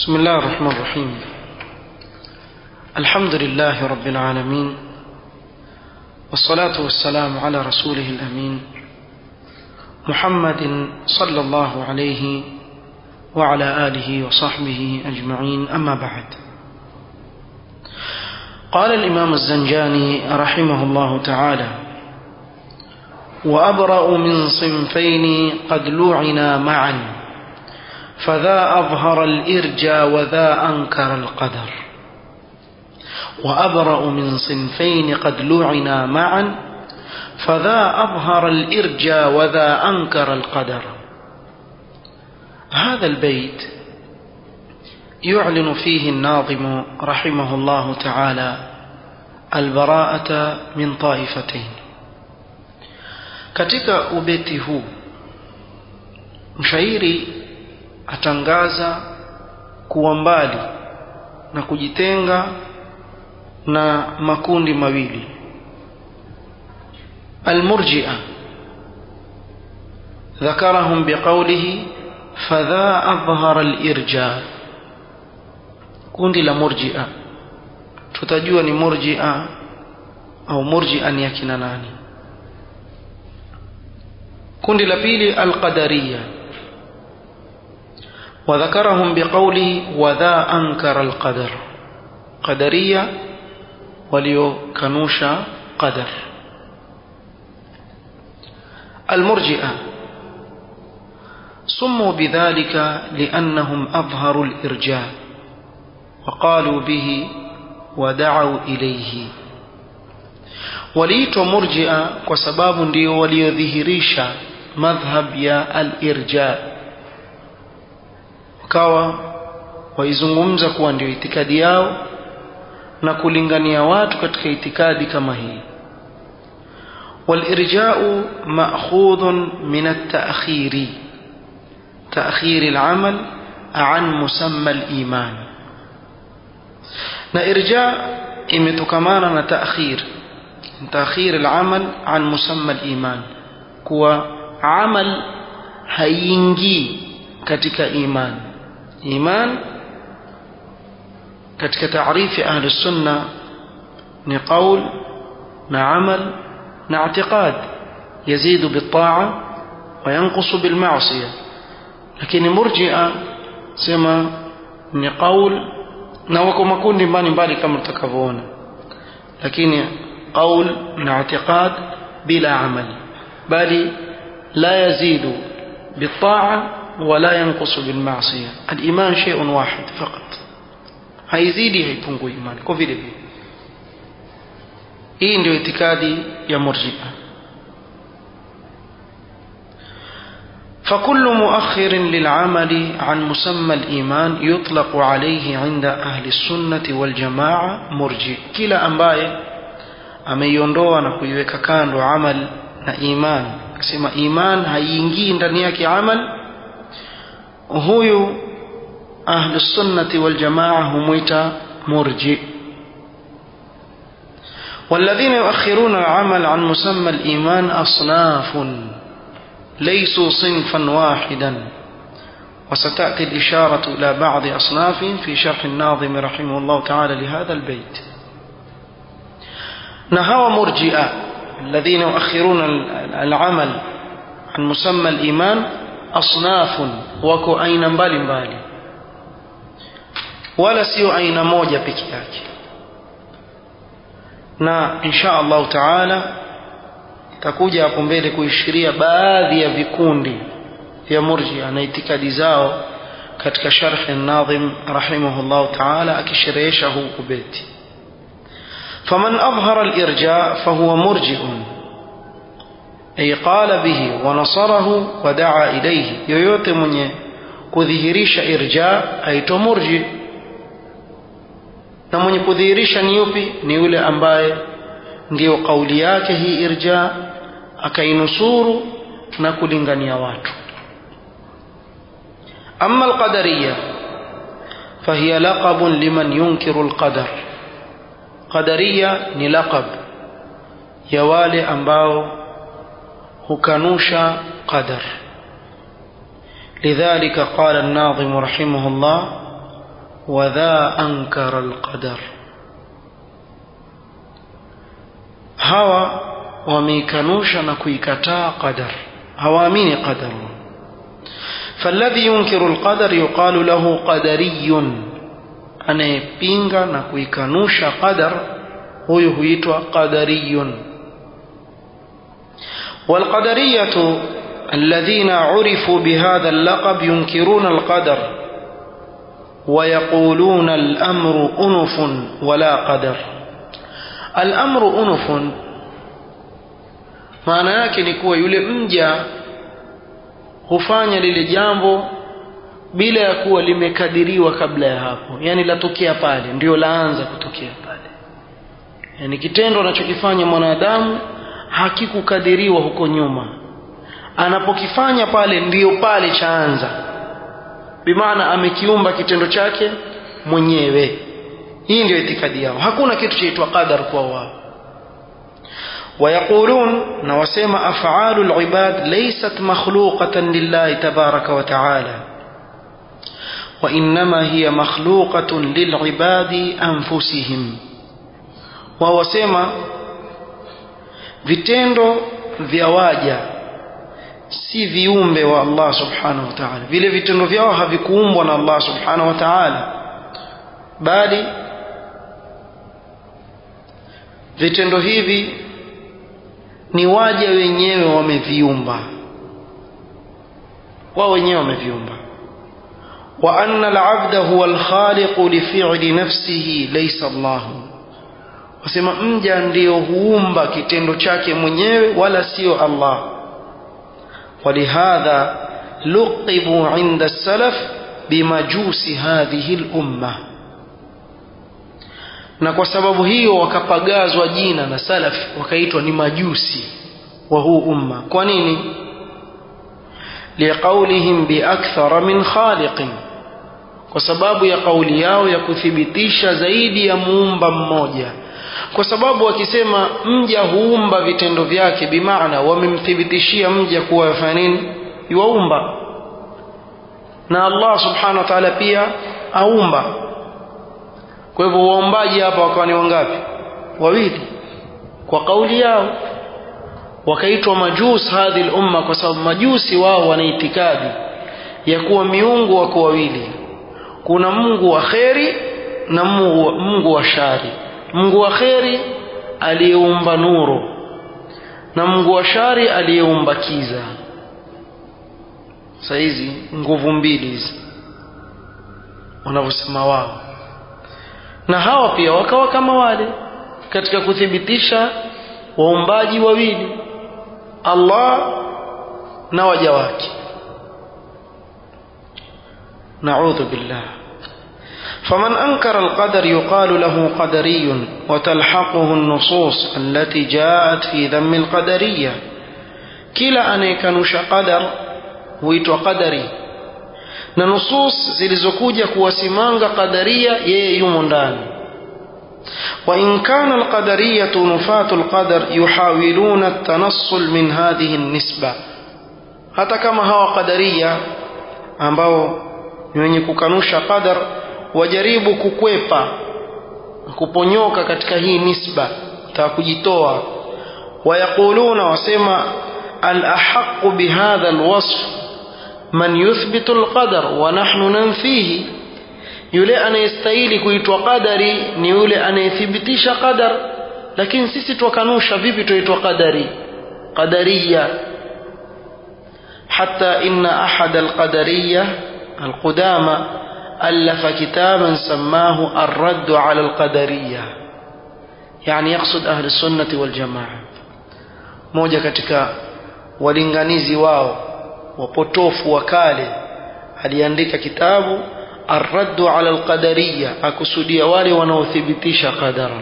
بسم الله الرحمن الرحيم الحمد لله رب العالمين والصلاة والسلام على رسوله الأمين محمد صلى الله عليه وعلى آله وصحبه أجمعين أما بعد قال الإمام الزنجاني رحمه الله تعالى وأبرأ من صنفين قد لوعنا معا فذا أظهر الإرجى وذا أنكر القدر وأبرأ من صنفين قد لوعنا معا فذا أظهر الإرجى وذا أنكر القدر هذا البيت يعلن فيه الناظم رحمه الله تعالى البراءة من طائفتين katika ubeti huu mshairi atangaza kuwa mbali na kujitenga na makundi mawili almurjia ذكرهم بقوله فذا أظهر الإرجاء kundi la murjia tutajua ni murjia au murjia ni akina nani kundi la pili alqadariya وذكرهم بقوله وذا أنكر القدر قدرية وليكنوش قدر المرجئة سموا بذلك لأنهم أظهروا الإرجاء وقالوا به ودعوا إليه waliitwa murjia kwa sababu ndio waliodhihirisha madhhab ya al-irja wakawa waizungumza kuwa ndio itikadi yao na kulingania watu katika itikadi kama hii والإرجاء مأخوذ من التأخير تأخير العمل عن مسمى الإيمان na irja imetokamana na taakhir تأخير العمل عن مسمى الإيمان كوا عمل هينجي katika iman iman katika taarifi ahli sunna ni qaul na amal na i'tiqad yazidu bitaa wa yanqusu bil ma'siyah lakini murji'a sema ni qaul na wako makundi mbalimbali kama tutakavyoona lakini قول من اعتقاد بلا عمل بل لا يزيد بالطاعة ولا ينقص بالمعصية الإيمان شيء واحد فقط haizidi haipungui imani kwa vile vile hii ndio itikadi ya murjia فكل مؤخر للعمل عن مسمى الإيمان يطلق عليه عند أهل السنة والجماعة مرجئ كلا أمباye ameiondoa na kuiweka kando amal na iman akasema iman haiingii ndani yake amal huyu ahlu sunnati wal jamaa humwita murji والذين يؤخرون العمل عن مسمى الإيمان أصناف ليسوا صنفا واحدا وستأتي الإشارة إلى بعض أصنافهم في شرح الناظم رحمه الله تعالى لهذا البيت نهوى مرجئة الذين يؤخرون العمل عن مسمى الإيمان أصناف وكو أين mbali mbali wala sio aina moja peke yake na insha Allah taala itakuja hapo mbele kuishiria baadhi ya vikundi vya murjia na itikadi zao katika sharh an-nadhim rahimahullah taala akisherehesha huu ubeti فمن أظهر الإرجاء فهو مرجئ أي قال به ونصره ودعا إليه yoyote mwenye kudhihirisha irja aitwa murji na mwenye kudhihirisha ni yupi ni yule ambaye ndiyo kauli yake hii irja akainusuru na kulingania watu ama alqadariya fahiya laqabun liman yunkiru alqadar qadaria ni laqab ya wale ambao hukanusha qadar لذلك قال الناظم رحمه الله وذا أنكر القدر hawa wameikanusha na kuikataa qadar hawaamini qadar فالذي ينكر القدر يقال له قدري anayepinga na kuikanusha qadar huyu huitwa qadariyun والقدرية الذين عرفوا بهذا اللقب ينكرون القدر ويقولون الأمر أنف ولا قدر الأمر أنف maana yake ni kuwa yule mja hufanya lile jambo bila ya kuwa limekadiriwa kabla ya hapo yani latokea pale ndio laanza kutokea pale yani kitendo anachokifanya mwanadamu hakikukadiriwa huko nyuma anapokifanya pale ndiyo pale chaanza bimaana amekiumba kitendo chake mwenyewe hii ndio itikadi yao hakuna kitu chaitwa qadar kwa wao ويقولون نوسم أفعال العباد ليست مخلوقة لله تبارك وتعالى وإنما هي مخلوقة للعباد أنفسهم ووسم vitendo vya waja si viumbe wa Allah subhanahu wa ta'ala vile vitendo vyao havikuumbwa na Allah subhanahu wa ta'ala bali vitendo hivi ni waja wenyewe wameviumba wao wenyewe wameviumba wa anna al-'abda huwa al-khaliq li fi'li nafsihi laysa Allah wasema mja ndiyo huumba kitendo chake mwenyewe wala sio Allah ولهذا لقبوا عند السلف بمجوس هذه الأمة na kwa sababu hiyo wakapagazwa jina na salaf wakaitwa ni majusi wa huu umma kwa nini liqaulihim biakthara min khaliqin kwa sababu ya kauli yao ya kuthibitisha zaidi ya muumba mmoja kwa sababu wakisema mja huumba vitendo vyake bimaana wamemthibitishia mja kuwa yafanya nini yuwaumba na Allah subhanahu wa ta'ala pia aumba kwa hivyo waombaji hapa wakawa ni wangapi wawili kwa kauli yao wakaitwa majus hadhi umma kwa sababu majusi wao wana itikadi ya kuwa miungu wako wawili kuna Mungu wa kheri na Mungu, Mungu wa shari Mungu wa kheri aliyeumba nuru na Mungu wa shari aliyeumba kiza sasa hizi nguvu mbili hizi wanavyosema wao na hawa pia wakawa kama wale katika kuthibitisha waumbaji wawili Allah na waja wake نعوذ بالله فمن أنكر القدر يقال له قدري وتلحقه النصوص التي جاءت في ذم القدرية كلا أن يكنش قدر ويتو قدري na nusus zilizokuja kuwasimanga qadaria yeye yumo ndani وإن كان القدرية نفاة القدر يحاولون التنصل من هذه النسبة hata kama hawa qadaria ambao ni wenye kukanusha qadar wajaribu kukwepa kuponyoka katika hii nisba ta kujitoa wayaquluna wasema al-ahqqu bihadha al-wasf man yuthbitu al-qadar wa nahnu nanfihi yule anayestahili kuitwa qadari ni yule anayethibitisha qadar lakini sisi twakanusha vipi tuitwa qadari qadariya حتى إن أحد القدرية القدامى ألف كتابا سماه الرد على القدرية يعني يقصد أهل السنة والجماعة موجة katika walinganizi wao wapotofu wakale aliandika kitabu الرد على القدرية akusudia wale wanaothibitisha qadara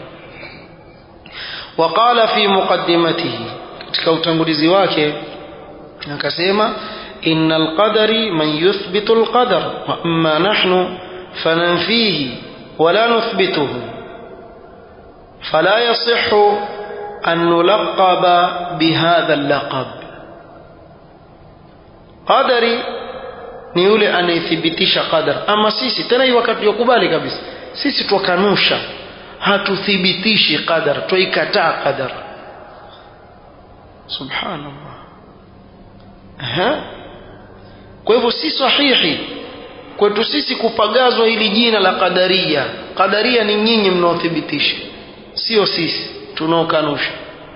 وقال في مقدمته katika utangulizi wake akasema إن القدر من يثبت القدر وأما نحن فننفيه ولا نثبته فلا يصح أن نلقب بهذا اللقب قدري ni yule anayethibitisha qadar ama sisi tena hii wakati wakubali kabisa sisi twakanusha hatuthibitishi qadar twaikataa qadar subhanallah Aha. kwa hivyo si sahihi kwetu sisi kupagazwa hili jina la qadaria qadaria ni nyinyi mnaothibitisha sio sisi tunaokanusha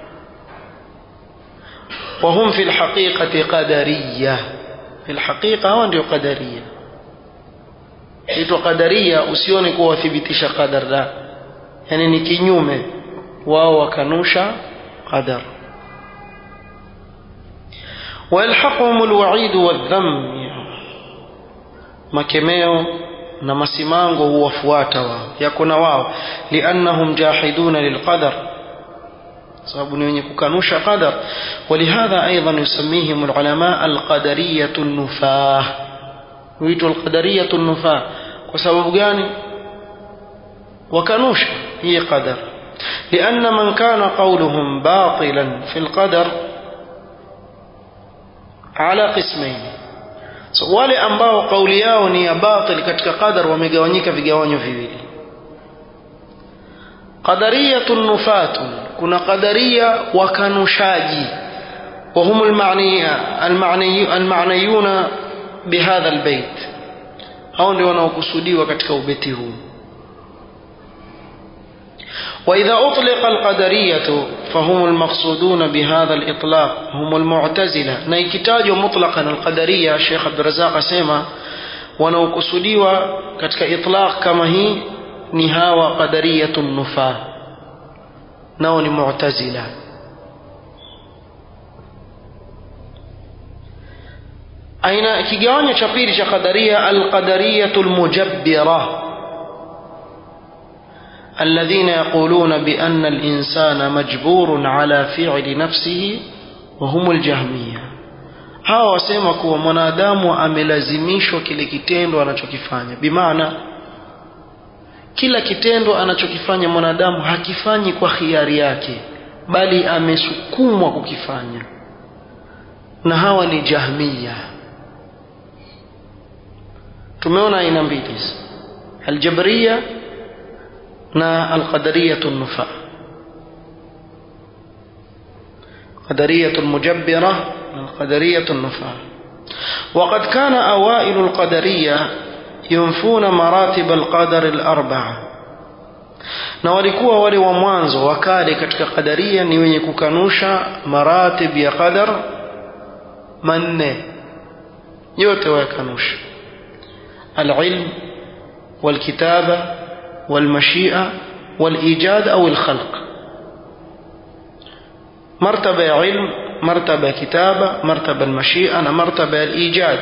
وهم في الحقيقة قدرية في الحقيقة هو ndio قدرية itwa qadaria usione kuwa wathibitisha qadar la yani ni kinyume wao wakanusha qadar ويلحقهم الوعيد والذم makemeo na masimango huwafuata wao yako na wao liannahum jahiduna lilqadar sababu ni wenye kukanusha qadar walihadha aidan yusammihim alulama alqadariyatu nufah huitwa alqadariyatu nufah kwa sababu gani wakanusha hii qadar لأن من كان قولهم باطلا في القدر على قسمين so, wale ambao kauli yao ni ya batil katika qadar wamegawanyika vigawanyo viwili qadariyatun nufatun kuna qadaria wakanushaji وهم المعني المعني المعنيون بهذا البيت hao ndio wanaokusudiwa katika ubeti huu وإذا أطلق القدرية فهم المقصودون بهذا الإطلاق هم المعتزلة نيكتاج مطلقا القدرية الشيخ عبد الرزاق سيما wanaokusudiwa katika itlaq kama hii ni hawa qadariyatu nufaa nao ni mu'tazila aina kigawanyo cha pili cha qadaria alqadariyatu almujabbira الذين يقولون بأن الإنسان مجبور على فعل نفسه وهم الجهمية hawa wasema kuwa mwanadamu amelazimishwa kile kitendo anachokifanya bimaana kila kitendo anachokifanya mwanadamu hakifanyi kwa hiari yake bali amesukumwa kukifanya na hawa ni jahmiya tumeona aina mbili aljabriya na alqadariyatu nufa qadariyatu almujabbira القدرية النفاة وقد كان أوائل القدرية ينفون مراتب القدر الأربعة na walikuwa wale wa mwanzo wakale katika qadaria ni wenye kukanusha maratib ya qadar manne yote wayakanusha alilm walkitaba walmashia walijad au alkhalq martaba ya ilm مرتبة كتابة مرتبة المشيئة مرتبة الإيجاد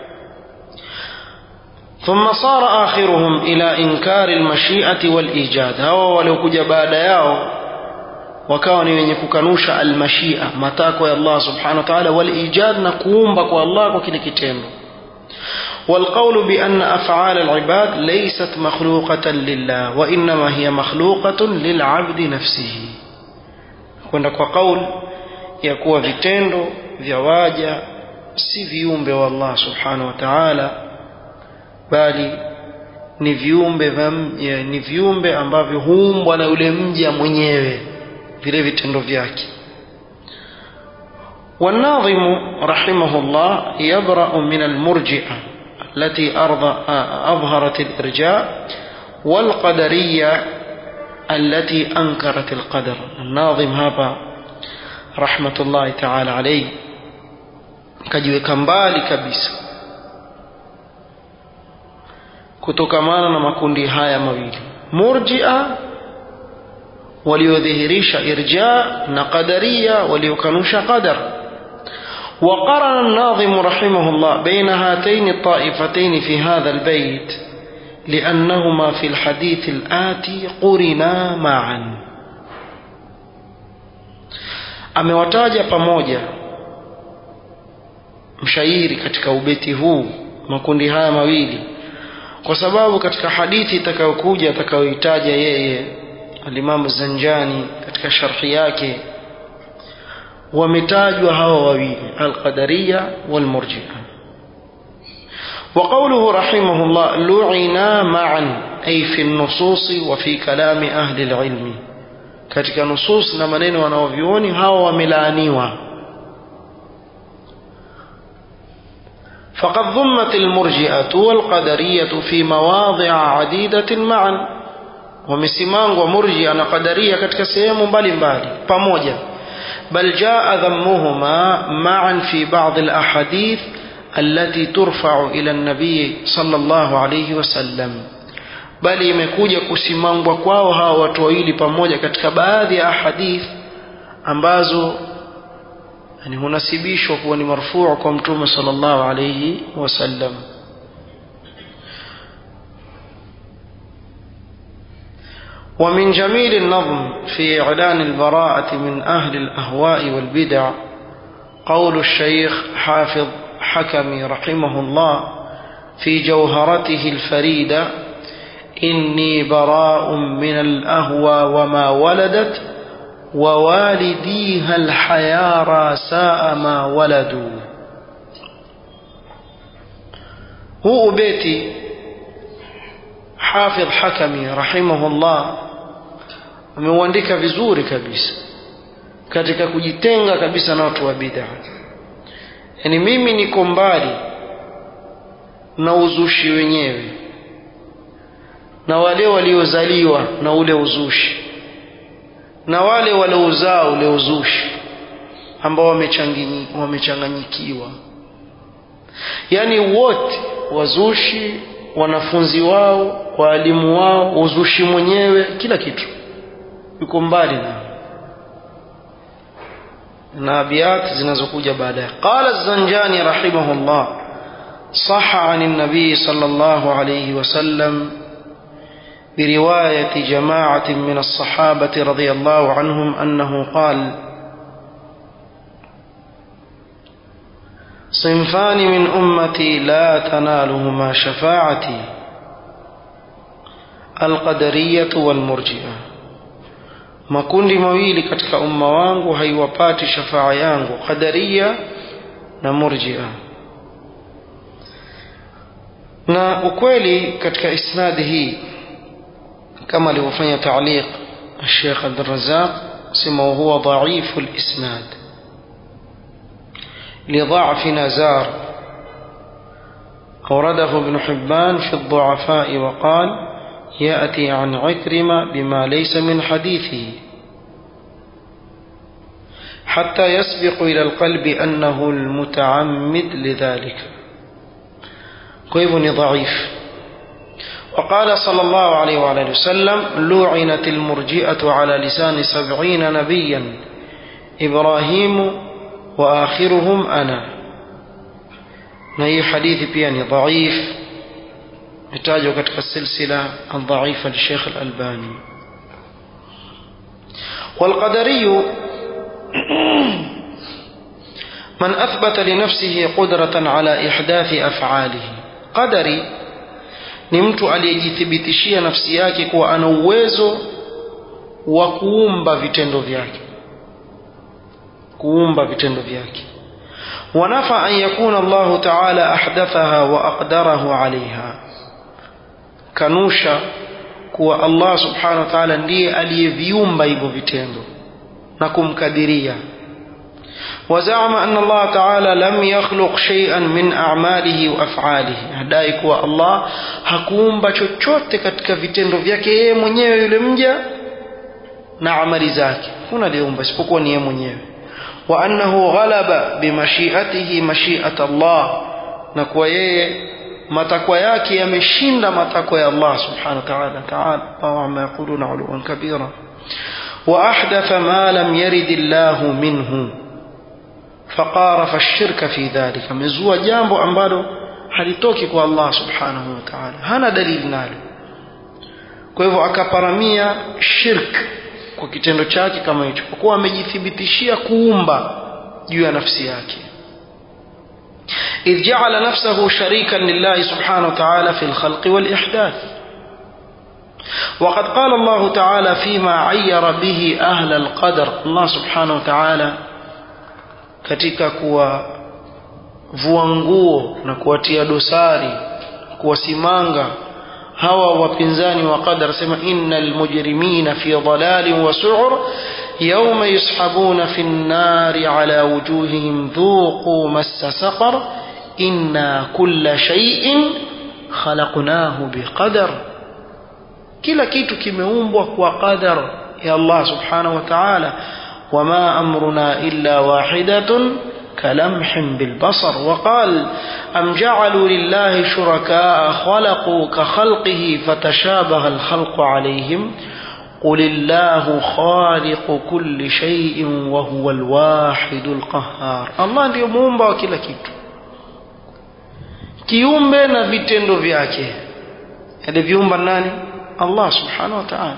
ثم صار آخرهم إلى إنكار المشيئة والإيجاد هو ولو كجا بعد ياو وكان ينكوكنوش المشيئة متاكو يا الله سبحانه وتعالى والإيجاد نقوم بكو الله وكل كتين والقول بأن أفعال العباد ليست مخلوقة لله وإنما هي مخلوقة للعبد نفسه كنا قول ya kuwa vitendo vya waja si viumbe wa Allah subhanahu wa ta'ala bali ni viumbe ni viumbe ambavyo huumbwa na yule mja mwenyewe vile vitendo vyake والناظم رحمه الله يبرأ من المرجئة التي أظهرت الإرجاء والقدرية التي أنكرت القدر الناظم هذا rahmatullahi ta'ala alayhi kajiweka mbali kabisa kutokamana na makundi haya mawili murjia waliodhihirisha irja na qadaria waliokanusha qadar وقرن الناظم رحمه الله بين هاتين الطائفتين في هذا البيت لأنهما في الحديث الآتي قرنا معا amewataja pamoja mshairi katika ubeti huu makundi haya mawili kwa sababu katika hadithi itakayokuja atakayoitaja yeye alimamu Zanjani katika sharhi yake wametajwa hawa wawili alqadariya walmurjia وقوله رحمه الله لعنا معا أي في النصوص وفي كلام أهل العلم katika nusus na maneno wanaovyuoni hawa wamelaaniwa فقد ضمت المرجئة والقدرية في مواضع عديدة معا wamesimangwa murjia na qadaria katika sehemu mbalimbali pamoja bal jaa dhammuhuma ma'an fi ba'd al-ahadith التي ترفع إلى النبي صلى الله عليه وسلم bali imekuja kusimangwa kwao hawa watu wawili pamoja katika baadhi ya ahadith ambazo yani hunasibishwa kuwa ni marfuu kwa mtume sallallahu alayhi wasallam ومن جميل النظم في إعلان البراءة من أهل الأهواء والبدع قول الشيخ حافظ حكمي رحمه الله في جوهرته الفريدة إني براء من الأهوى وما ولدت ووالديها الحيارى ساء ما ولدوا هو بيتي حافظ حكمي رحمه الله ameuandika vizuri kabisa katika kujitenga kabisa na watu wa bid'a yani mimi niko mbali na uzushi wenyewe na wale waliozaliwa na ule uzushi na wale waliouzaa ule uzushi ambao wamechanganyikiwa yaani wote wazushi wanafunzi wao waalimu wao uzushi mwenyewe kila kitu yuko mbali na na abiyat zinazokuja baadaye qala az-zanjani rahimahullah صح عن النبي صلى الله عليه وسلم برواية جماعة من الصحابة رضي الله عنهم أنه قال صنفان من أمتي لا تنالهما شفاعتي القدرية والمرجئة makundi mawili katika umma wangu haiwapati shafaa yangu qadaria na murjia na ukweli katika isnadi hii كما alivyofanya تعليق الشيخ عبد الرزاق سمى وهو ضعيف الإسناد لضعف نزار أورده ابن حبان في الضعفاء وقال يأتي عن عكرمة بما ليس من حديثه حتى يسبق إلى القلب أنه المتعمد لذلك كيف ضعيف وقال صلى الله عليه وعلى وسلم لعنت المرجئة على لسان سبعين نبيا إبراهيم وآخرهم أنا نهي حديث بياني ضعيف يحتاج كتك السلسلة الضعيفة للشيخ الألباني والقدري من أثبت لنفسه قدرة على إحداث أفعاله قدري ni mtu aliyejithibitishia nafsi yake kuwa ana uwezo wa kuumba vitendo vyake kuumba vitendo vyake wanafa an yakuna Allah ta'ala ahdathaha wa aqdarahu alaiha kanusha kuwa Allah subhanahu wa ta'ala ndiye aliyeviumba hivyo vitendo na kumkadiria وزعم أن الله تعالى لم يخلق شيئا من أعماله وأفعاله هدai kuwa Allah hakuumba chochote katika vitendo vyake yeye mwenyewe yule mja na amali zake kuna aliumba isipokuwa ni yeye mwenyewe wa annahu ghalaba bimashiatihi mashiat Allah na kuwa yeye matakwa yake yameshinda matakwa ya Allah subhanahu wa ta'ala ta'ala Allahu amma yaquluna uluwan kabira wa ahdatha ma lam yarid Allah minhu فقارف الشرك في ذلك amezua jambo ambalo halitoki kwa Allah subhanahu wa ta'ala hana dalili nalo kwa hivyo akaparamia shirk kwa kitendo chake kama hicho kwa kuwa amejithibitishia kuumba juu ya nafsi yake إذ جعل نفسه شريكا لله سبحانه وتعالى في الخلق والإحداث وقد قال الله تعالى فيما عير به أهل القدر الله سبحانه وتعالى katika kuwavua nguo na kuwatia dosari kuwasimanga hawa wapinzani wa qadar sema innal mujrimina fi dhalalin wa su'ur yawma yushabuna fi an-nari ala wujuhihim dhuqu massa saqar inna kulla shay'in khalaqnahu biqadar kila kitu kimeumbwa kwa qadar ya Allah subhanahu wa ta'ala wama amruna illa wahidatun كلمح بالبصر وقال أم جعلوا لله شركاء خلقوا كخلقه فتشابه الخلق عليهم قل الله خالق كل شيء وهو الواحد القهار الله ndio muumba wa kila kitu kiumbe na vitendo vyake aliviumba nani Allah subhanahu wa ta'ala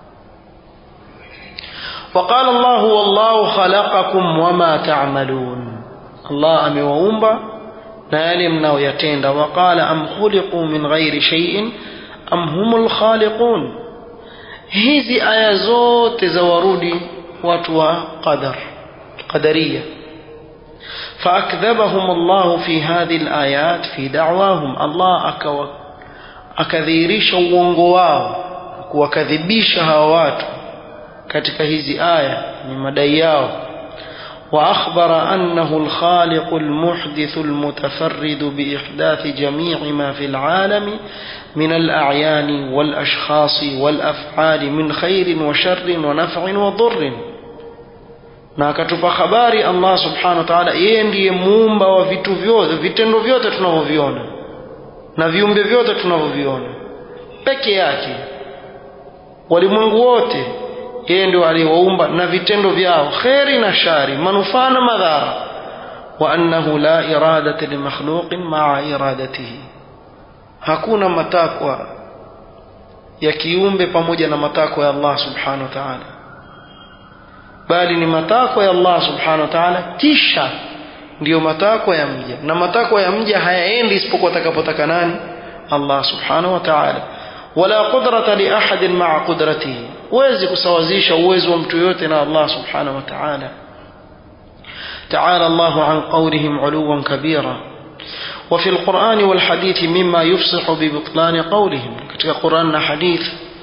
وقال الله والله خلقكم وما تعملون الله amewaumba na yale mnayoyatenda waqala am khuliqu min ghairi shay'in am humul khaliqun hizi aya zote za warudi watu wa qadar qadariya فأكذبهم الله في هذه الآيات في دعواهم الله أكو أكذيريش وونغواو kuwakadhibisha hawa watu katika hizi aya ni madai yao وأخبر أنه الخالق المحدث المتفرد بإحداث جميع ما في العالم من الأعيان والأشخاص والأفعال من خير وشر ونفع وضر na akatupa habari Allah subhanahu wa ta'ala yeye ndiye muumba wa vitu vyote vitendo vyote tunavyoviona na viumbe vyote tunavyoviona peke yake walimwengu wote yeye ndio aliyewaumba na vitendo vyao kheri na shari manufaa na madhara wa annahu la iradata li makhluqin ma'a iradatihi hakuna matakwa ya kiumbe pamoja na matakwa ya Allah subhanahu wa ta'ala bali ni matakwa ya Allah subhanahu wa ta'ala kisha ndiyo matakwa ya mja na matakwa ya mja hayaendi isipokuwa atakapotaka nani Allah subhanahu wa ta'ala wala qudrata li ahadin ma'a qudratihi huwezi kusawazisha uwezo wa mtu yote na Allah subhanahu wa ta'ala تعالى الله عن قولهم علوا كبيرا وفي القرآن والحديث مما يفصح ببطلان قولهم katika Qur'an na hadith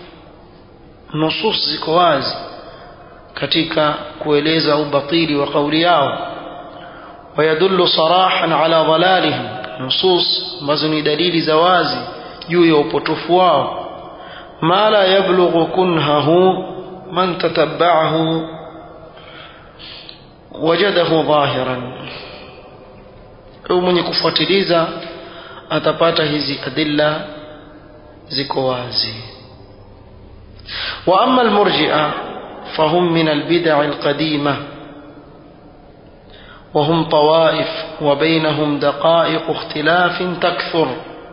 nusus ziko wazi katika kueleza ubatili wa kauli yao ويدل صراحا على ضلالهم نصوص ambazo ni dalili za wazi juu ya upotofu wao ما لا يبلغ كنهه من تتبعه وجده ظاهرا mwenye kufuatiliza atapata hizi adilla ziko wazi واما المرجئه فهم من البدع القديمه وهم طوائف وبينهم دقائق اختلاف تكثر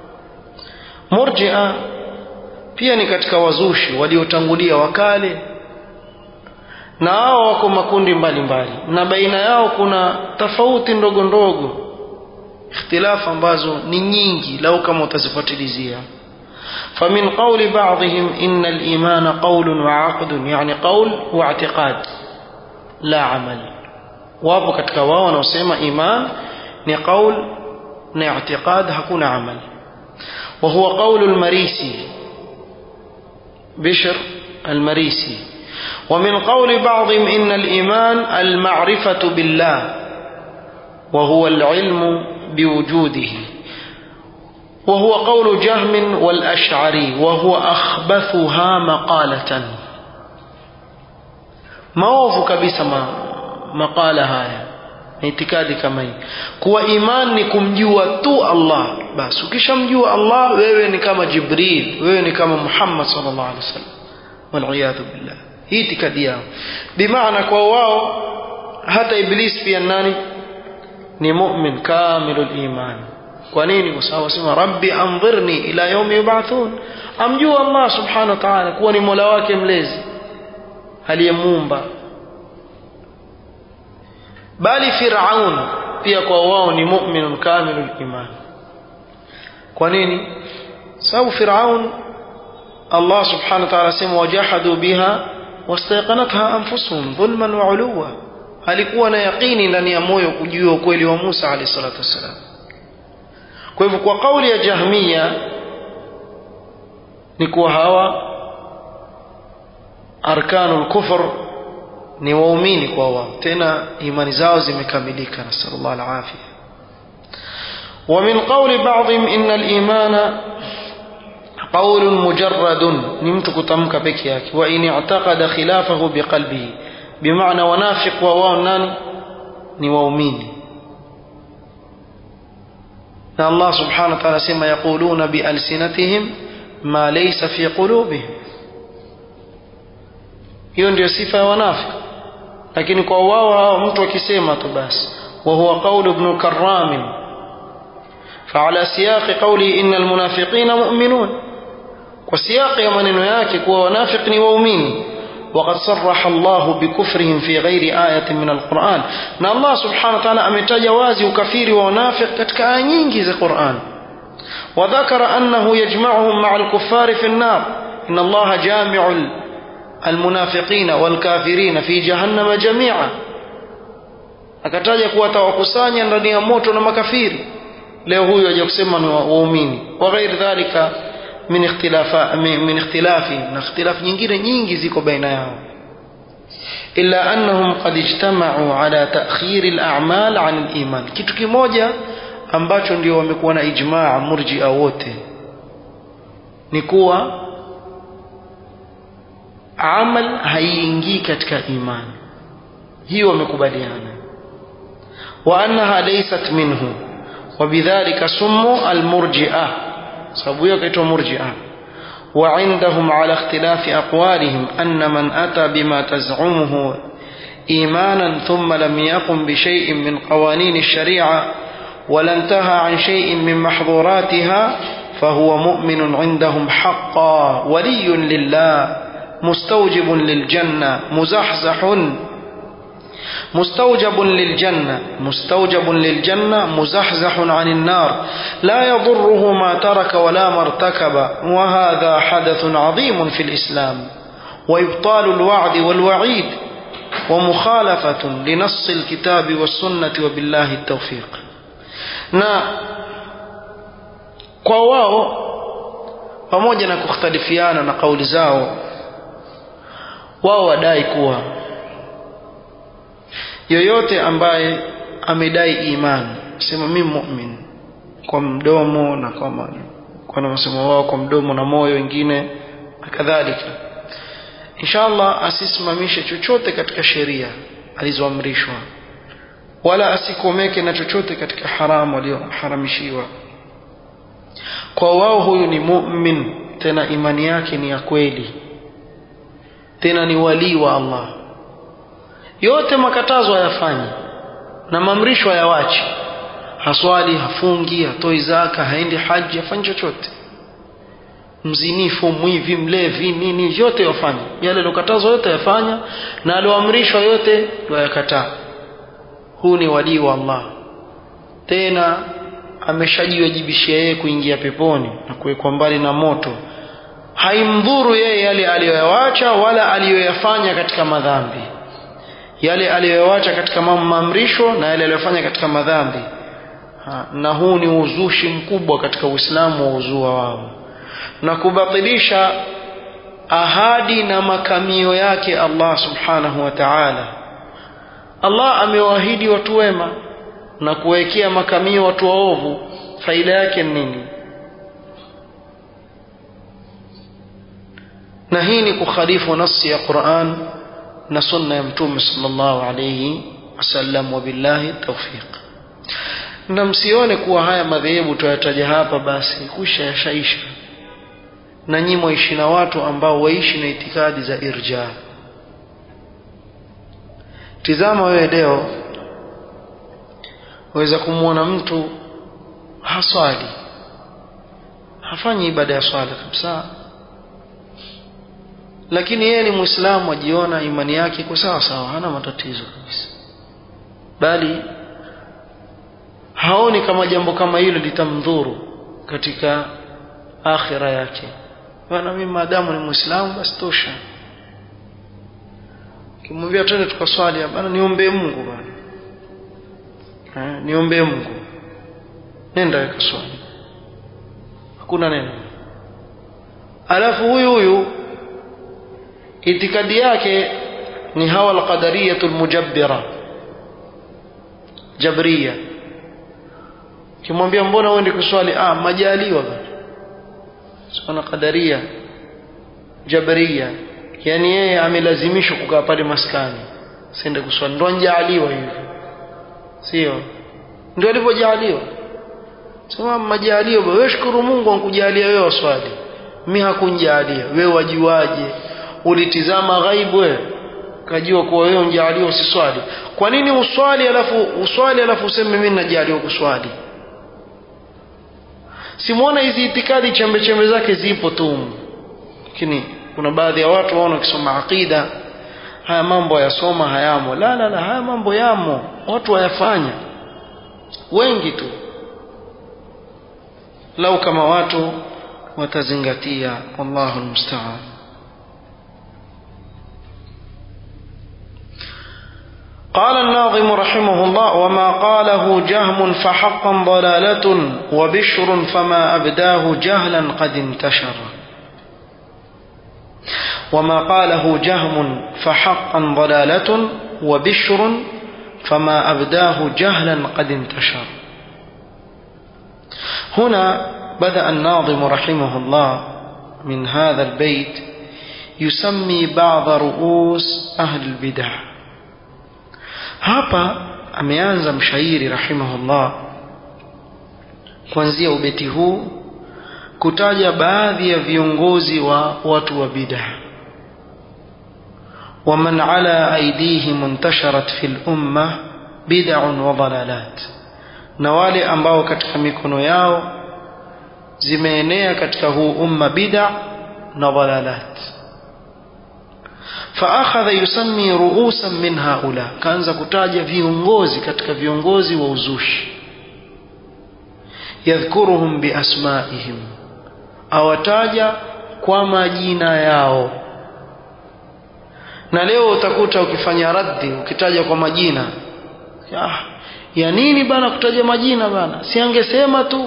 مرجئه pia ni katika wazushi waliotangulia wakale na hao wako makundi mbalimbali mbali. na baina yao kuna tofauti ndogo ndogo ikhtilafu ambazo ni nyingi lau kama utazifuatilizia فمن قول بعضهم إن الإيمان قول وعقد يعني قول واعتقاد لا عمل wapo katika wao wanaosema iman ni qaul na i'tiqad hakuna amal وهو قول المريسي بشر المريسي ومن قول بعضهم إن الإيمان المعرفة بالله وهو العلم بوجوده وهو قول جهم والأشعري وهو أخبثها مقالة maovu kabisa ma, maqala haya na itikadi kama hii kuwa iman ni kumjua tu Allah basi ukishamjua Allah wewe ni kama Jibril wewe ni kama Muhammad sallallahu alaihi wasallam waliyadhu billah hii itikadi yao bimaana kwa wao hata iblis pia nani ni mu'min kamilul iman kwa nini kwa sababu sema rabbi anzirni ila yaumi yub'athun amjua Allah subhanahu wa ta'ala kuwa ni mola wake mlezi aliyemuumba bali Firaun pia kwa wao ni mu'minun kamilul iman kwa nini sababu Firaun Allah subhanahu wa ta'ala sema wajahadu biha wastayqanatha anfusuhum dhulman wa uluwa alikuwa na yaqini ndani ya moyo kujua ukweli wa Musa alayhi salatu wassalam kwa hivyo kwa kauli ya Jahmiya ni kuwa hawa arkanul kufr ni waumini kwa wao tena imani zao zimekamilika nasallallahu alafia ومن قول بعضهم إن الإيمان قول مجرد نمتك تمك بكياك وإن اعتقد خلافه بقلبه بمعنى ونافق وواو ناني نواوميني الله سبحانه وتعالى سما يقولون بألسنتهم ما ليس في قلوبهم hiyo ndio sifa ya wanafiki lakini kwa wao hao mtu akisema tu basi wa huwa qaulu ibn karram فعلى سياق قوله إن المنافقين مؤمنون وسياق يا maneno yake kuwa wanafiki ni waumini وقد صرح الله بكفرهم في غير آية من القرآن na Allah subhanahu wa ta'ala ametaja wazi ukafiri wa wanafiki katika aya nyingi za Qur'an وذكر أنه يجمعهم مع الكفار في النار إن الله جامع المنافقين والكافرين في جهنم جميعا akataja kuwa atawakusanya ndani ya moto na makafiri leo huyu aje kusema ni waumini wa ghairi dhalika min ikhtilafa min ikhtilafi na ikhtilaf nyingine nyingi ziko baina yao illa annahum qad ijtama'u ala ta'khir al-a'mal 'an al-iman kitu kimoja ambacho ndio wamekuwa na ijmaa murji'a wote ni kuwa amal haiingii katika imani hiyo wamekubaliana wa annaha laysat minhu وبذلك سموا المرجئة سبوية كيتو مرجئة وعندهم على اختلاف أقوالهم أن من أتى بما تزعمه إيمانا ثم لم يقم بشيء من قوانين الشريعة ولا انتهى عن شيء من محظوراتها فهو مؤمن عندهم حقا ولي لله مستوجب للجنة مزحزح مستوجب للجنة مستوجب للجنة مزحزح عن النار لا يضره ما ترك ولا ما ارتكب وهذا حدث عظيم في الإسلام وإبطال الوعد والوعيد ومخالفة لنص الكتاب والسنة وبالله التوفيق na kwa wao pamoja na kukhtalifiana na kauli zao wao wadai kuwa yoyote ambaye amedai imani sema mimi mu'min kwa mdomo na kwa kwa msemo wao kwa mdomo na moyo wengine na kadhalika inshallah asisimamishe chochote katika sheria alizoamrishwa wala asikomeke na chochote katika haramu aliyoharamishiwa kwa wao huyu ni mu'min tena imani yake ni ya kweli tena ni walii wa Allah yote makatazo hayafanyi na maamrisho hayawachi haswali hafungi hatoi zaka haendi haji hafanyi chochote mzinifu mwivi mlevi nini yote yafanya yale aliyokatazwa yote yafanya na alioamrishwa yote yakataa huu ni walii wa Allah tena ameshajiwajibishia yeye kuingia peponi na kuwekwa mbali na moto haimdhuru yeye yale aliyoyawacha wala aliyoyafanya katika madhambi yale aliyoyawacha katika maamrisho na yale aliyofanya katika madhambi ha, na huu ni uzushi mkubwa katika Uislamu wa uzua wao na kubatilisha ahadi na makamio yake Allah subhanahu wa ta'ala Allah amewaahidi watu wema na kuwekea makamio watu waovu faida yake nini na hii ni kukhalifu nasi ya Qur'an na sunna ya mtume sallallahu alayhi wasallam wabillahi tawfiq na msione kuwa haya madhehebu tuyataja hapa basi kusha yashaisha na nyinyi mwaishi na watu ambao waishi na itikadi za irja tizama wewe leo waweza kumwona mtu haswali hafanyi ibada ya swala kabisa lakini yeye ni muislamu ajiona imani yake iko sawa sawa hana matatizo kabisa bali haoni kama jambo kama hilo litamdhuru katika akhira yake bwana mimi maadamu ni muislamu basi tosha kimwambia twende tukaswali bana niombe Mungu bana eh niombe Mungu nenda weka swali hakuna neno alafu huyu huyu itikadi yake ni hawa alqadariyatul mujabbira jabria kimwambia mbona uende kuswali ah majaliwa bana sana qadaria jabria yani yeye amelazimishwa kukaa pale maskani sende kuswali ndo anjaaliwa hivyo sio ndio alivyojaaliwa sema majaliwa wewe shukuru Mungu ankujalia wewe waswali mimi hakunjalia wewe wajuaje ulitizama ghaibu wewe kajua kuwa wewe unjaaliwa usiswali kwa nini uswali alafu uswali alafu useme mimi najaliwa kuswali simuona hizi itikadi chembe chembe zake zipo tu lakini kuna baadhi ya watu waona wakisoma aqida haya mambo yasoma hayamo la la la haya mambo yamo watu wayafanya wengi tu lau kama watu watazingatia wallahu almusta'an قال الناظم رحمه الله وما قاله جهم فحقا ضلالة وبشر فما أبداه جهلا قد انتشر وما قاله جهم فحقا ضلالة وبشر فما أبداه جهلا قد انتشر هنا بدأ الناظم رحمه الله من هذا البيت يسمي بعض رؤوس أهل البدع hapa ameanza mshairi rahimahullah kuanzia ubeti huu kutaja baadhi ya viongozi wa watu wa bid'a ومن على أيديهم انتشرت في الأمة بدع وضلالات na wale ambao katika mikono yao zimeenea katika huu umma bid'a na dhalalat فأخذ يسمي رؤوسا من هؤلاء كانza kutaja viongozi katika viongozi wa uzushi yadhkuruhum biasmaihim awataja kwa majina yao na leo utakuta ukifanya raddi ukitaja kwa majina ya, ya nini bana kutaja majina bana si angesema tu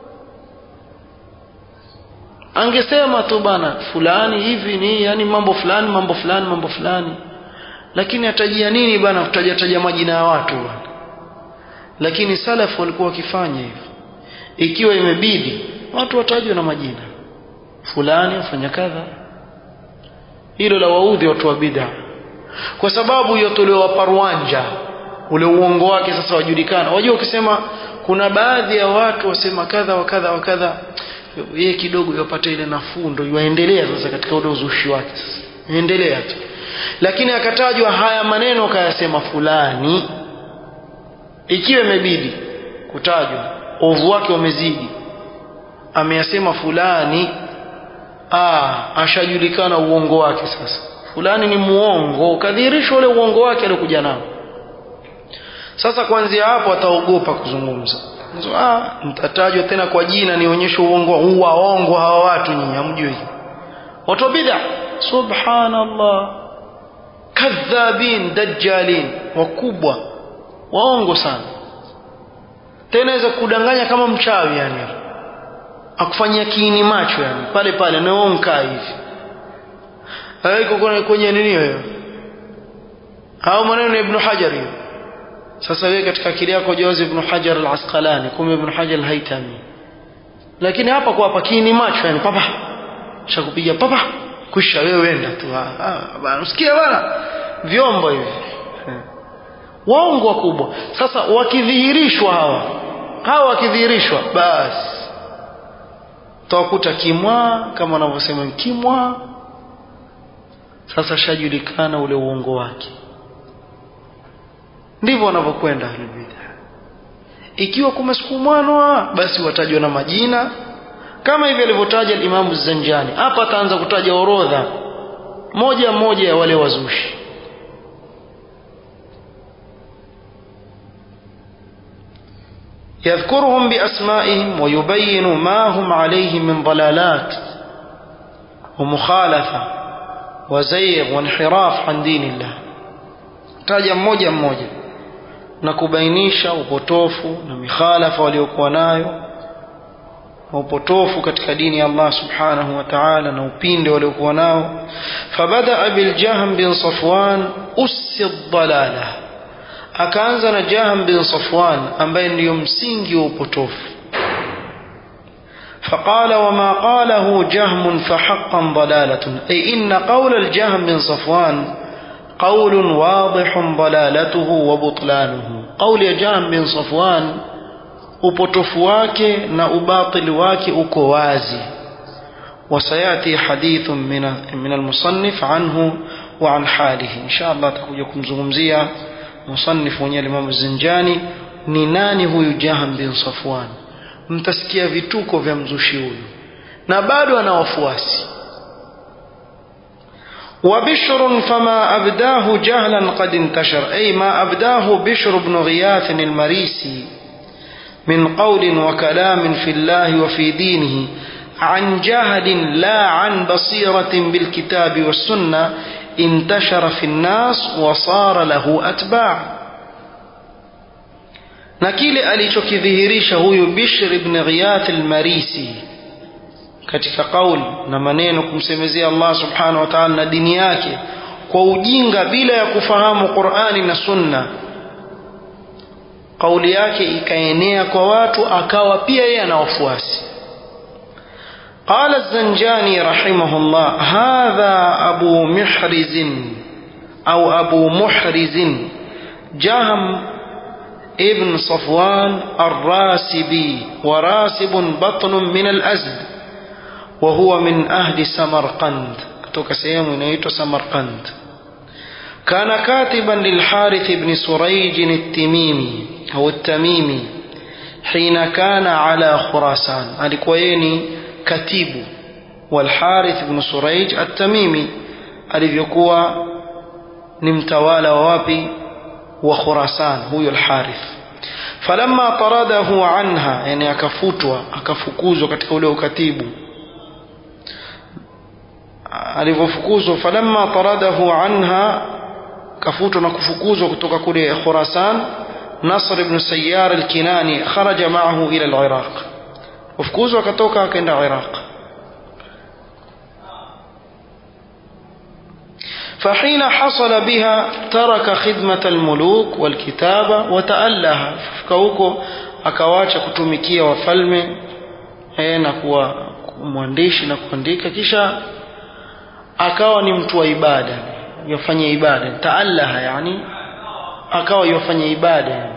angesema tu bana fulani hivi ni yani mambo fulani mambo fulani mambo fulani lakini atajia nini bana kutaja taja majina ya watu bana lakini salafu walikuwa wakifanya hivyo ikiwa imebidi watu watajwe na majina fulani afanya kadha hilo la waudhi watu wa bid'a kwa sababu yotolewa parwanja ule uongo wake sasa wajulikana wajua ukisema kuna baadhi ya watu wasema kadha wa kadha wa kadha yeye kidogo yapata ile nafuu ndo yaendelea sasa katika ule uzushi wake sasa endelea tu lakini akatajwa haya maneno kayasema fulani ikiwa imebidi kutajwa ovu wake umezidi ameyasema fulani ah ashajulikana uongo wake sasa fulani ni muongo kadhihirishwa ule uongo wake aliokuja nao sasa kuanzia hapo ataogopa kuzungumza so, ah mtatajwa tena kwa jina nionyeshe uongo huu waongo hawa watu nyinyi hamjui watu bid'a subhanallah kadhabin dajjalin wakubwa waongo sana tena aweza kudanganya kama mchawi yani akufanyia kiini macho yani pale pale naonka hivi haiko kwenye nini hiyo au maneno ya ibn hajar hiyo sasa wewe katika akili yako jawazi ibn hajar al-asqalani kumbe ibn hajar al-haytami lakini hapa kwa hapa kiini macho yani papa shakupiga papa kusha wewe wenda tu ah bana usikia bana vyombo hivi waongo wakubwa sasa wakidhihirishwa hawa hawa wakidhihirishwa basi tawakuta kimwa kama wanavyosema kimwa sasa shajulikana ule uongo wake ndivyo wanavyokwenda ahlulbidha ikiwa kumesukumwanwa basi watajwa na majina kama hivi alivyotaja Imamu Zanjani hapa ataanza kutaja orodha moja moja ya wale wazushi يذكرهم بأسمائهم ويبين ما هم عليه من ضلالات ومخالفة وزيغ وانحراف عن دين الله taja mmoja mmoja na kubainisha upotofu na mikhalafa waliokuwa nayo na upotofu katika dini ya Allah subhanahu wa ta'ala na upinde waliokuwa nao fabadaa biljahm bin safwan usi dhalala akaanza na jahm bin safwan ambaye ndiyo msingi wa upotofu فقال وما قاله جهم فحقا ضلالة أي إن قول الجهم بن صفوان قول واضح ضلالته وبطلانه قول جهم بن صفوان upotofu wake na ubatili wake uko wazi وسياتي حديث من من المصنف عنه وعن حاله ان شاء الله تكوja kumzungumzia musannif mwenyewe Imam Zinjani ni nani huyu Jaham bin Safwan mtasikia vituko vya mzushi huyu na bado ana wafuasi وبشر فما أبداه جهلا قد انتشر أي ما أبداه بشر بن غياث المريسي من قول وكلام في الله وفي دينه عن جهل لا عن بصيرة بالكتاب والسنة انتشر في الناس وصار له أتباع na kile alichokidhihirisha huyu Bishr ibn Ghiyath al-Marisi katika kauli na maneno kumsemezea Allah subhanahu wa ta'ala na dini yake kwa ujinga bila ya kufahamu Qur'ani na Sunna kauli yake ikaenea kwa watu akawa pia yeye ana wafuasi قال الزنجاني رحمه الله هذا أبو محرز أو أبو محرز جهم ابن صفوان الراسبي وراسب بطن من الأزد وهو من أهل سمرقند kutoka sehemu inaitwa Samarkand كان كاتبا للحارث بن سريج التميمي أو التميمي حين كان على خراسان alikuwa yeye ni katibu والحارث بن سريج التميمي alivyokuwa ni mtawala wa wapi wa Khurasan huyo al-Harith falamma taradahu anha yani akafutwa akafukuzwa katika ule ukatibu alivyofukuzwa falamma taradahu anha kafutwa na kufukuzwa kutoka kule Khurasan Nasr ibn Sayyar al-Kinani kharaja ma'ahu ila al-Iraq wafukuzwa akatoka akaenda Iraq فحين حصل بها ترك خدمة الملوك والكتابة وتألها فكوكو akawacha kutumikia wafalme eh, na kuwa mwandishi na kuandika kisha akawa ni mtu wa ibada yafanya ibada taallaha yani akawa yafanya ibada yani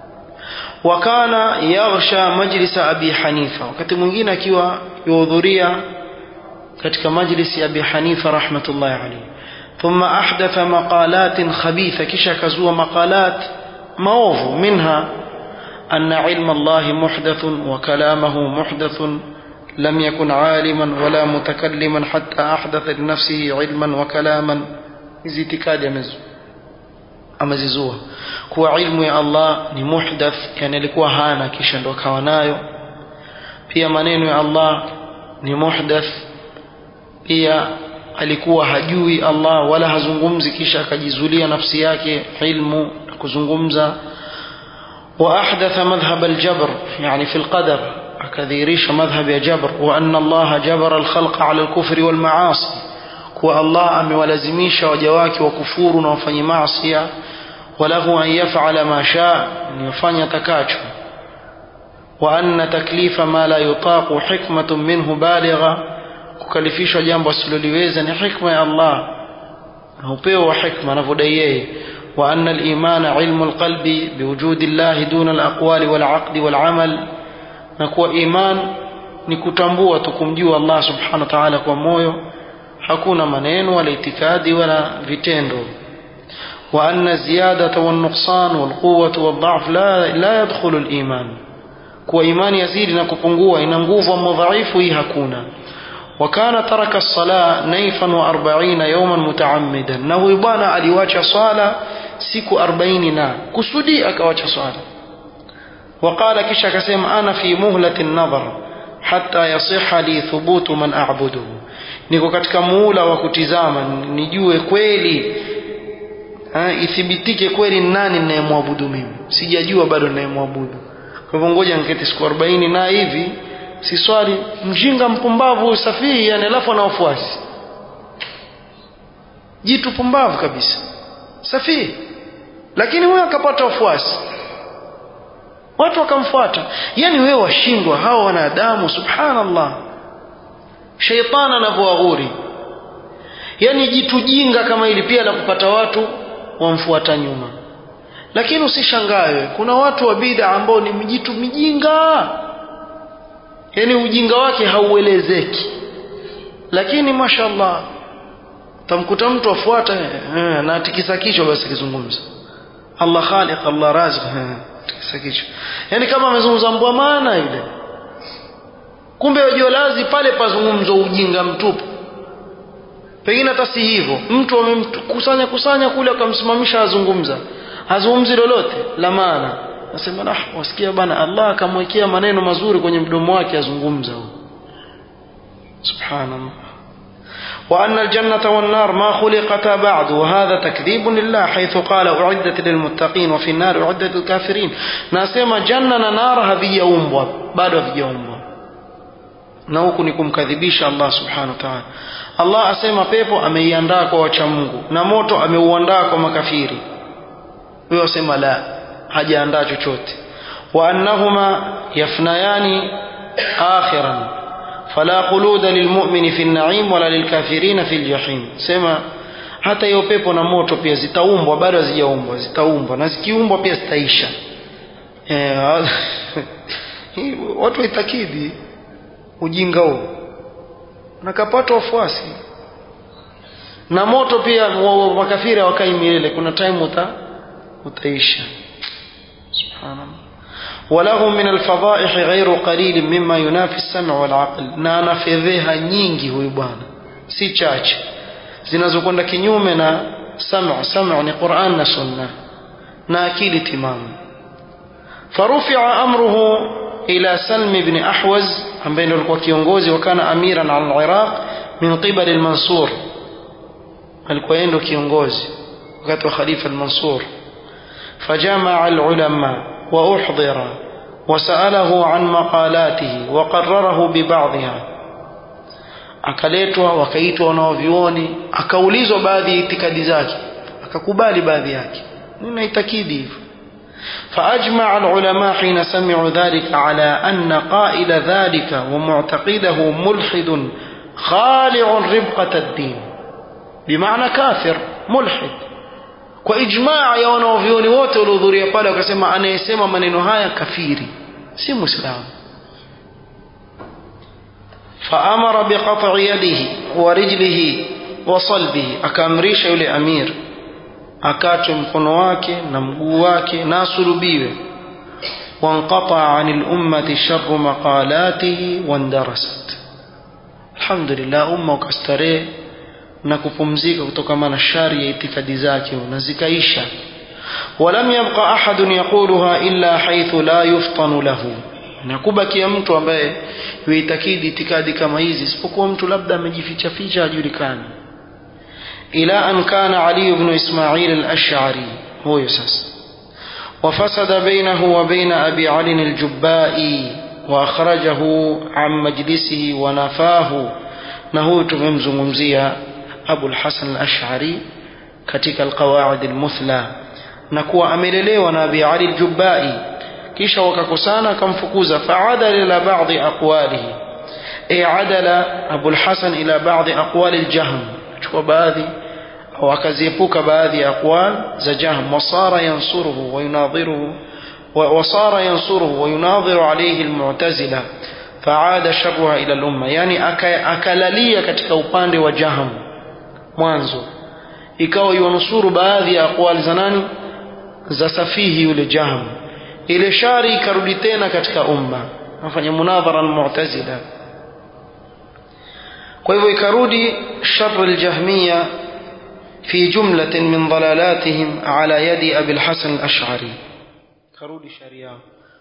wakana yaghsha majlisa abi hanifa wakati mwingine akiwa yuhudhuria katika majlisi ya abi hanifa rahmatullahi alayhi ثم أحدث مقالات خبيثة كشا كزوا مقالات موض منها أن علم الله محدث وكلامه محدث لم يكن عالما ولا متكلما حتى أحدث لنفسه علما وكلاما hizi itikadi amezizua kuwa ilmu ya Allah ni muhdath yani alikuwa hana kisha ndo akawa nayo pia maneno ya Allah ni muhdath pia alikuwa hajui Allah wala hazungumzi kisha akajizulia nafsi yake ilmu na kuzungumza wa ahdatha madhhab aljabr yani fi alqadar akadhirisha madhhab ya jabr wa anna Allah jabara alkhalqa ala alkufri walmaasi kuwa Allah amewalazimisha waja wake wakufuru na wafanye maasi walahu an yaf'ala ma shaa ni yafanya takacho wa anna taklifa ma la yutaqu hikmatun minhu baligha kukalifishwa jambo asiloliweza ni hikma ya Allah na upeo wa hikma anavyodai yeye wa anna al-imana ilmu al-qalbi biwujudi Allah duna al-aqwali wal-aqdi wal-amal na kuwa iman ni kutambua tu kumjua Allah subhanahu wa ta'ala kwa moyo hakuna maneno wala itikadi wala vitendo wa anna ziyadata wan-nuqsan wal-quwwata wad-dha'f la la yadkhulu al-iman kuwa imani yazidi na kupungua ina nguvu ama dhaifu hii hakuna وكان ترك الصلاة نيفا وأربعين يوما متعمدا نهو بوانا أليواج صلاة سيكو أربعين نا كسودي أكواج صلاة وقال كشا كسيم أنا في مهلة النظر حتى يصح لي ثبوت من أعبده niko katika muula wa kutizama nijue kweli ha, ithibitike kweli nani ninayemwabudu mimi sijajua bado ninayemwabudu kwa hivyo ngoja niketi siku 40 na hivi si swali mjinga mpumbavu safihi yani alafu ana wafuasi jitu pumbavu kabisa safihi lakini huyo akapata wafuasi watu wakamfuata yani wewe washindwa hawa wanadamu subhanallah sheitani anavyowaghuri yani jitu jinga kama ili pia la kupata watu wamfuata nyuma lakini usishangawe kuna watu wa bid'a ambao ni mjitu mijinga yani ujinga wake hauelezeki lakini mashallah tamkuta mtu afuata eh, na tikisa kichwa basi kizungumza Allah khaliq Allah razik tikisa kichwa yani kama amezungumza mbwa maana yule kumbe wajua lazi pale pazungumzo ujinga mtupu pengine hata si hivyo mtu amemkusanya kusanya kule akamsimamisha azungumza hazungumzi lolote la maana nasema nah wasikia bana Allah akamwekea maneno mazuri kwenye mdomo wake azungumza subhanallah وأن الجنة والنار ما خلقتا بعد وهذا تكذيب لله حيث قال أعدت للمتقين وفي النار أعدت للكافرين ناسما جنة نار هذه يومبوا بعد هذه يومبوا na huku ni kumkadhibisha Allah subhanahu wa ta'ala Allah asema pepo ameiandaa kwa wacha Mungu na moto ameuandaa kwa makafiri huyo asema la hajaandaa chochote wa annahuma yafnayani akhiran fala khuluda lilmu'mini fi an-na'im wala lilkafirina fi al-jahim sema hata hiyo pepo na moto pia zitaumbwa bado hazijaumbwa zitaumbwa na zikiumbwa pia zitaisha eh watu waitakidi ujinga huo nakapata wafuasi na moto pia makafiri hawakai milele kuna time uta utaisha subhanallah وله من الفضائح غير قليل مما ينافي السمع والعقل na ana fedheha nyingi huyu bwana si chache zinazokwenda kinyume na sam'u sam'u ni Qur'an na sunna na akili timamu فرفع أمره إلى سلم بن أحوز ambaye ndio alikuwa kiongozi wakana amiran al Iraq min qibal al Mansur alikuwa yeye ndio kiongozi wakati wa khalifa al Mansur فجمع العلماء وأحضر وسأله عن مقالاته وقرره ببعضها akaletwa wakaitwa wanaovioni akaulizwa baadhi ya itikadi zake akakubali baadhi yake ninaitakidi hivyo فأجمع العلماء حين سمعوا ذلك على أن قائل ذلك ومعتقده ملحد خالع ربقة الدين بمعنى كافر ملحد kwa ijmaa ya wanaovyoni wote waliohudhuria pale wakasema anayesema maneno haya kafiri si muislamu faamara biqat'i yadihi wa rijlihi wa salbihi akaamrisha yule amir akatwe mkono wake na mguu wake na asulubiwe wanqata anil ummati sharru maqalatihi wandarasat alhamdulillah umma ukastarehe na kupumzika kutokana na shari ya itikadi zake na zikaisha ولم يبقى أحد يقولها إلا حيث لا يفطن له nakubakia mtu ambaye yuitakidi itikadi kama hizi isipokuwa mtu labda amejificha ficha hajulikani ila an kana ali ibn ismail al-ash'ari huyo sasa وفسد بينه وبين أبي علي الجبائي وأخرجه عن مجلسه ونفاه نهو تممزمزيا أبو الحسن الأشعري كتك القواعد المثلى نكوى أمللي ونبي علي الجبائي كيش وككسانا كم فكوزا فعدل إلى بعض أقواله أي عدل أبو الحسن إلى بعض أقوال الجهم شكوى باذي أو أكزيبوك باذي أقوال زجهم وصار ينصره ويناظره وصار ينصره ويناظر عليه المعتزلة فعاد شرها إلى الأمة يعني أكللية katika upande wa jaham mwanzo ikawa yuanusuru baadhi ya aqwali za nani za safihi yule jaham ile shari ikarudi tena katika umma afanya munadhara almu'tazila kwa hivyo ikarudi shar aljahmiya في جملة من ضلالاتهم على يد أبي الحسن الأشعري كرود شريعة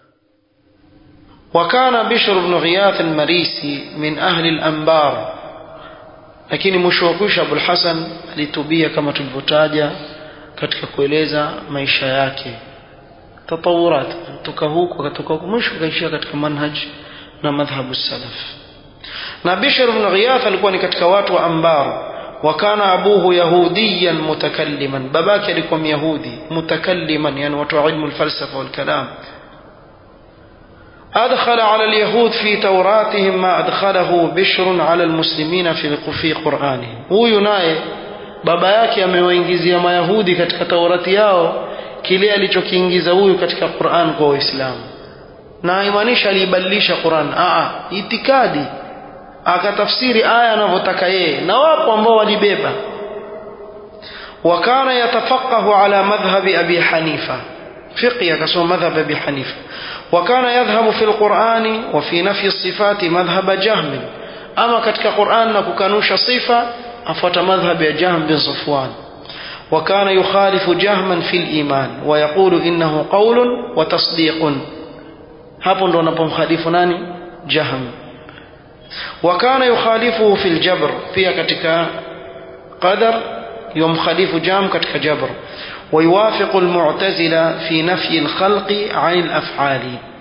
وكان بشر بن غياث المريسي من أهل الأنبار lakini mwisho wa kwisha Abul Hasan alitubia kama tulivyotaja katika kueleza maisha yake tatawurat kutoka huku akatoka huku mwisho akaishia katika manhaj na madhhabu salaf na Bishr ibn Ghiyath alikuwa ni katika watu wa Ambar wakana abuhu yahudiyan mutakalliman babake alikuwa myahudi mutakalliman yani watu wa ilmu alfalsafa walkalam أدخل على اليهود في توراتهم ما أدخله بشر على المسلمين في في قرآنهم huyu naye baba yake amewaingizia mayahudi katika taurati yao kile alichokiingiza huyu katika Qur'an kwa waislamu na haimaanisha aliibadilisha Qur'an a itikadi akatafsiri aya anavyotaka yeye na wapo ambao walibeba wakana yatafaqahu ala madhhabi abi hanifa فقه كسو مذهب أبي حنيفة وكان يذهب في القرآن وفي نفي الصفات مذهب جهم أما كتك قرآن نكوكانوش صفة أفوت مذهب جهم بن صفوان وكان يخالف جهما في الإيمان ويقول إنه قول وتصديق hapo ndo anapomkhalifu nani jahm wakana yukhalifuhu fi ljabr pia katika qadar yumkhalifu jahm katika jabr ويوافق المعتزلة في نفي الخلق عن الأفعال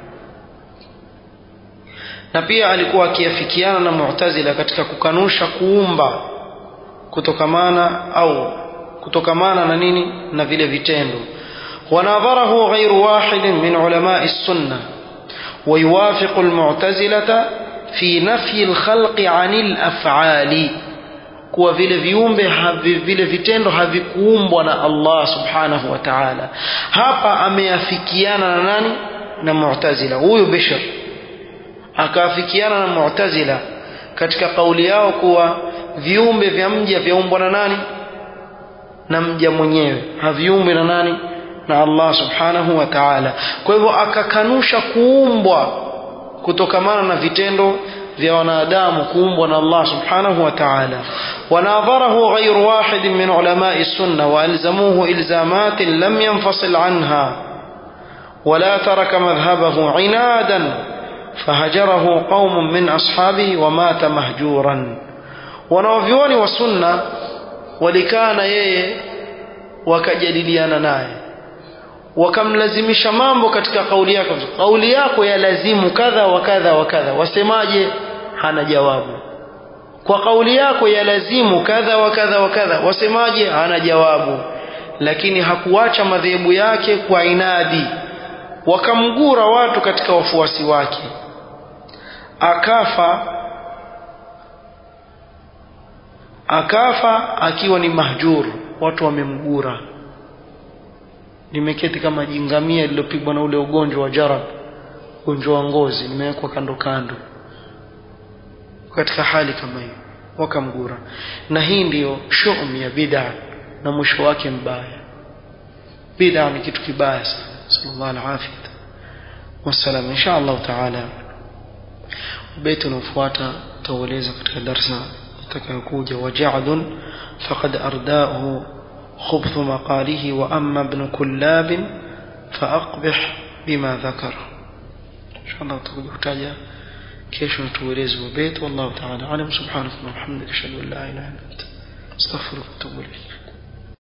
na pia alikuwa akiafikiana na mu'tazila katika kukanusha kuumba kutokamana au kutokamana na nini na vile vitendo wanadharahu ghairu wahidin min ulamai sunna ويوافق المعتزلة في نفي الخلق عن الأفعال kuwa vile viumbe havi, vile vitendo havikuumbwa na Allah subhanahu wa ta'ala hapa ameafikiana na nani na mu'tazila huyu Bishr akaafikiana na mu'tazila katika kauli yao kuwa viumbe vya mja vyaumbwa na nani na mja mwenyewe haviumbwi na nani na Allah subhanahu wa ta'ala kwa hivyo akakanusha kuumbwa kutokamana na vitendo vya wanadamu kuumbwa na Allah subhanahu wa ta'ala wanadharahu غير واحد من علماء السنة وألزموه إلزامات لم ينفصل عنها ولا ترك مذهبه عنادا فهجره قوم من أصحابه ومات مهجورا wanaovyuoni wa sunna walikaa na yeye wakajadiliana naye wakamlazimisha mambo katika kauli yako kauli yako yalazimu kadha wa kadha wa kadha wasemaje hana jawabu kwa kauli yako yalazimu kadha wa kadha wa kadha wasemaje hana jawabu lakini hakuacha madhehebu yake kwa inadi wakamgura watu katika wafuasi wake akafa akafa akiwa ni mahjur watu wamemgura nimeketi kama jingamia lililopigwa na ule ugonjwa wa jarab ugonjwa wa ngozi nimewekwa kando kando katika hali kama hiyo wakamgura na hii ndiyo shum ya bid'a na mwisho wake mbaya bid'a ni kitu kibaya sana sallallahu alaihi wasallam insha Allah taala beti unaofuata tutaeleza katika darsa itakayokuja waja'dun faqad ardaahu خبث مقاله وأما ابن كلاب فأقبح بما ذكر إن شاء الله تحتاج كيش نتوليز وبيت والله تعالى أعلم سبحانك اللهم وبحمدك أشهد أن لا إله إلا أنت أستغفرك وأتوب إليك